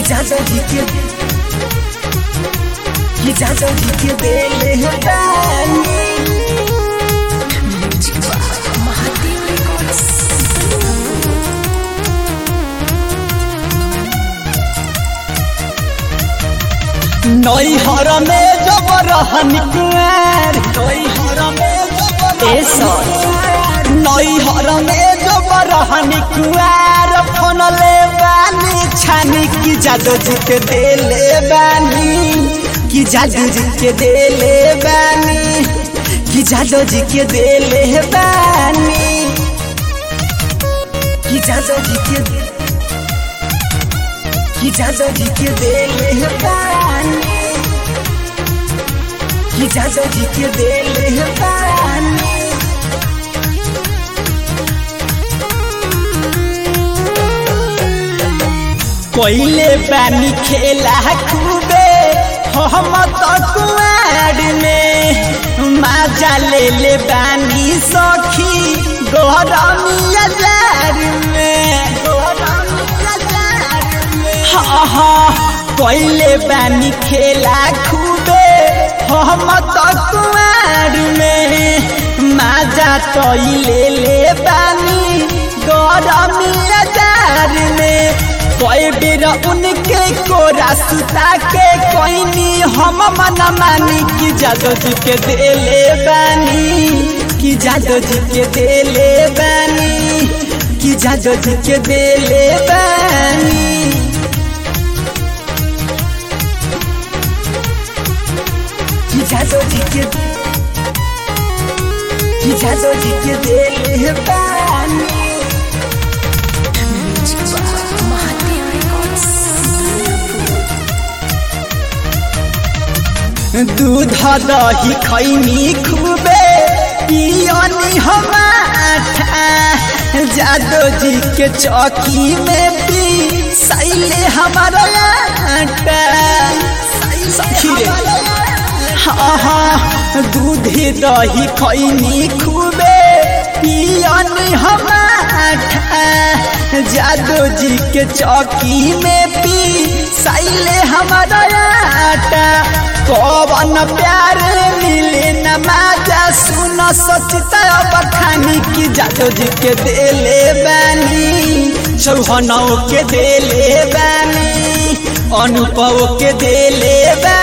कि जादो जी के कि जादो जी के देले है बानी महादेव रिकॉर्ड्स नई हर में जब रहन कुआर नई हर में जब ए सॉरी नई हर में जब रहन कुआर फोन ले बानी छानी की जादू जी के देले बानी की जादू जी के देले बानी की जादू जी के देले बानी की जादू जी के कि जादो जी के देले है पानी कि जादो जी के देले है पानी कोइले पानी खेला खूबे हम तो कुआर में माजा ले ले बानी सखी गोरमिया जार में गोरमिया जार में हाँ हाँ कोइले पानी खेला खूबे हम तो कुआर में माजा तो ले ले बानी गोरमिया जार में कोई बेर उनके कोरा सुता के कोईनी हम मन मानी कि जादो जी के देले बानी कि जादो जी के देले बानी कि जादो जी के देले बानी कि जादो जी के कि जादो जी के देले बानी महादेव रिकॉर्ड्स दूध दही खैनी खूबे पियनी हम जादो जी के चौकी में पी सैले हमारा आटा सखी रे हाँ हाँ दूध दही खैनी खूबे पियनी हम जादो जी के चौकी में पी सैले हमारा आटा कौन प्यार मिले न माजा सुन सचता बखानी की जादो जी के देले बानी चौहनौ के देले बानी अनुपव के देले बानी